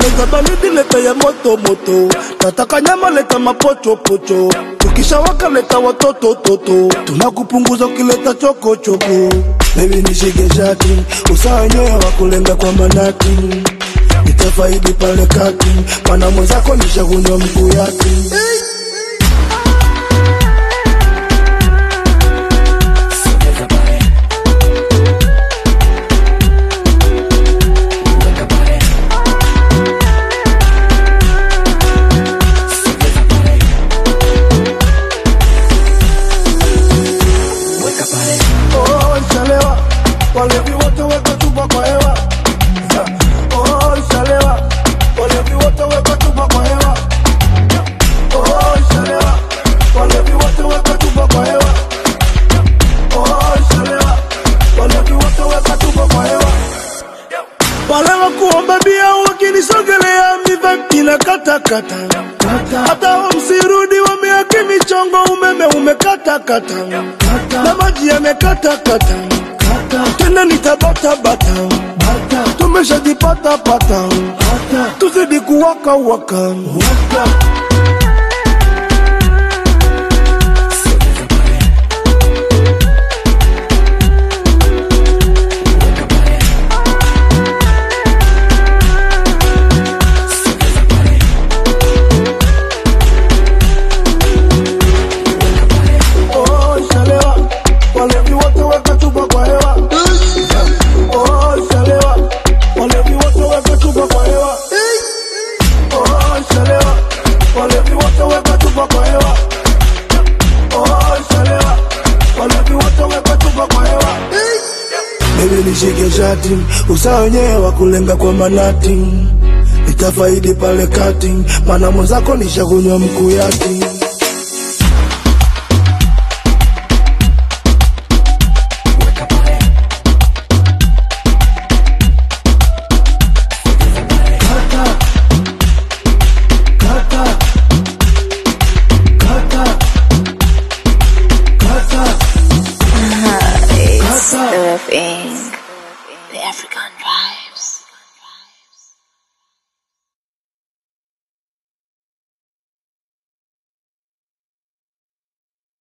Ukimaliza baridi leta ya moto moto, nataka nyama leta mapochopocho, tukishawaka leta watoto toto, tunakupunguza ukileta chokochoko. Baby nishike shati, usawa wenyewe wa kulenga kwa manati, nitafaidi pale kati, mana mwenzako nishakunywa mkuu yake. Oh, nshalewa walevi wote weka chupa kwa hewa Oh, nshalewa walevi wote weka chupa kwa hewa Oh, nshalewa walevi wote weka chupa kwa hewa Oh, nshalewa walevi wote weka chupa kwa hewa wale wa kuomba bia wakinisogelea miva ina katakata hata hao msirudi wameaki michongo umeme umekatakata na maji yamekatakata tena nitabatabata tumeshajipatapata tuzidi kuwaka waka Oh, nshalewa walevi wote weka chupa kwa hewa Oh, nshalewa walevi wote weka chupa kwa hewa Oh, nshalewa walevi wote weka chupa kwa hewa Oh, nshalewa walevi wote weka chupa kwa hewa Baby nishike shati, usawa wenyewe wa kulenga kwa manati, nitafaidi pale kati, mana mwenzako nishakunywa mkuu yake. It's the Inc. The African.